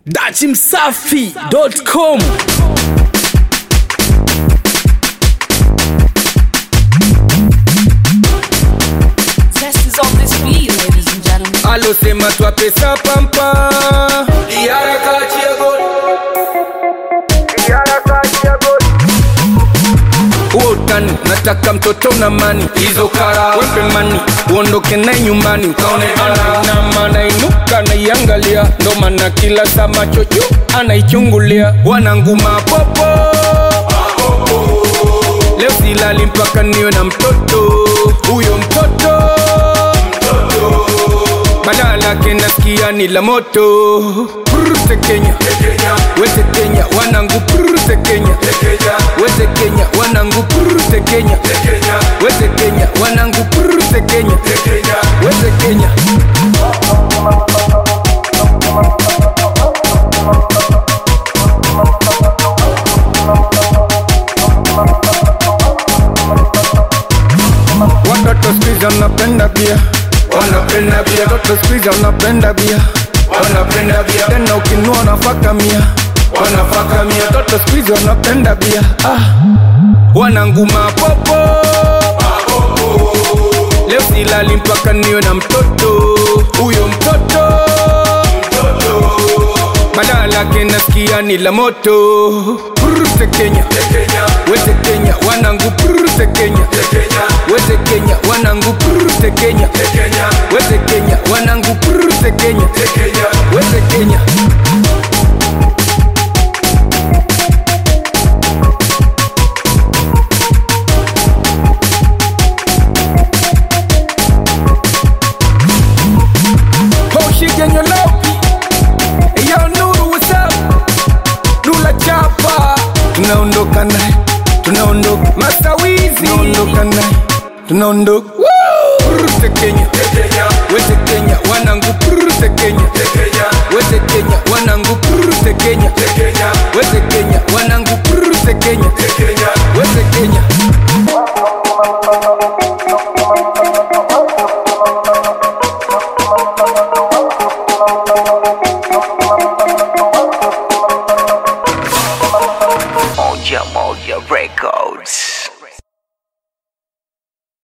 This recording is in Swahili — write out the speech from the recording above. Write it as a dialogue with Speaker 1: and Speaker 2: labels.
Speaker 1: dachimsafi.com
Speaker 2: Test is on this beat, ladies and gentlemen.
Speaker 1: alosema twapesa pampa Diara kachia goli. huo utani nataka mtoto na mani hizo kara wembe mani uondoke naye nyumbani ukaonekana na maana inuka naiangalia ndo maana kila saa macho juu anaichungulia wananguma popo leo silali mpaka niwe na mtoto huyo mtoto badala yake nasikia ni la moto Prute Kenya wete Kenya wanangu prute Kenya wete Kenya wanangu prute Kenya wete Kenya wanangu prute Kenya wete Kenya watoto skuizi wanapenda bia wanapenda bia watoto skuizi wanapenda bia wanapenda bia tena ukinua wanafaka mia wanafaka mia watoto skuizi wanapenda bia ah. wananguma popo leo silali mpaka niwe na mtoto huyo mtoto badala yake nasikia ni la moto prute Kenya wete Kenya wanangu prute Kenya wete Kenya wanangu prute Kenya wete Kenya wanangu prute Kenya wete Kenya Hoshigenyo lopi Yo Nuru what's up Nula chapa Tunaondoka naye Tunaondoka Masawizi Tunaondoka naye Tunaondoka Prute Kenya Wete Kenya wanangu Prute Kenya Wete Kenya wanangu Prute Kenya Wete Kenya wanangu Prute Kenya Wete Kenya
Speaker 3: Moja Moja Records.